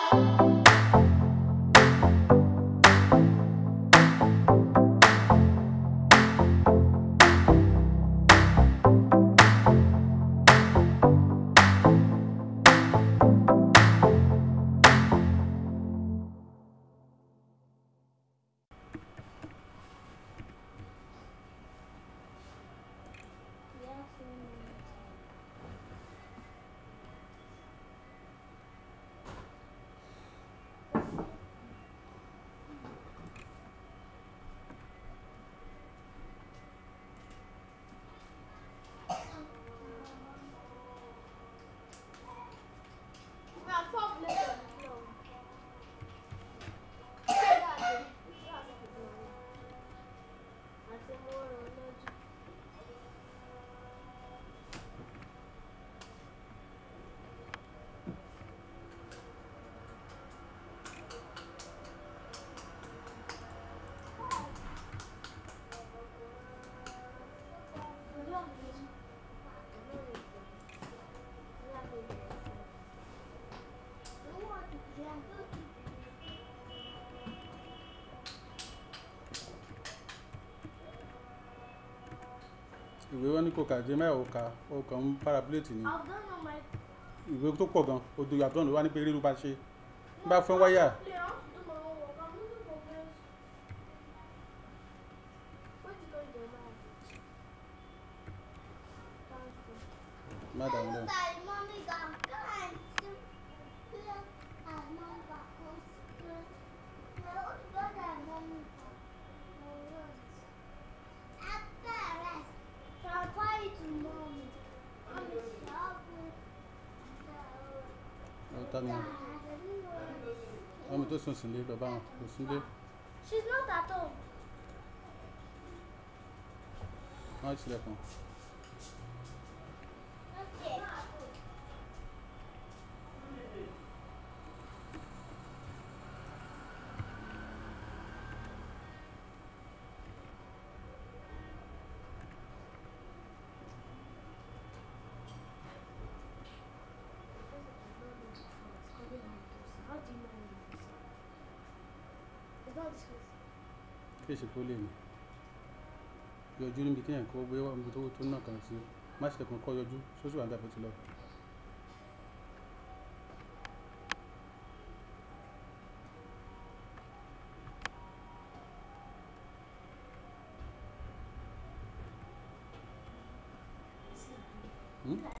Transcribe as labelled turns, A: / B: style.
A: ìwé wọn ní kò kà jẹ́ mẹ́wàá ó ka ó kàn ń parapléètì ni
B: I've done all my.
A: ìwé tó pọ̀ gan odò yàtọ̀ ló wá ní pé rírú bá ṣe bá fún wáyà
B: Play, I want to do my own work. I'm looking for place. Where did you go, Jeremiah? Thank you.
A: má dàrú lẹ́nu.
C: Mommy got guns. And mom got close. No, but that mommy got no words. After rest, so I'll call you to mommy. Mommy, stop with
A: ọ̀tá ni ọmọ tó sùn sílé bàbá wọn kò sílé
B: She's not at home.
A: wọn á tilẹ̀kùn.
C: Okay.
B: How do you know this? It's not this place.
A: kí èsì kó lè ní yọjú níbi kí yẹn kó gbé wá níbi tó tó náà kàn sí má ṣe kàn kọ́ yọjú sóṣù àǹdà bó ti lọ. Hmm?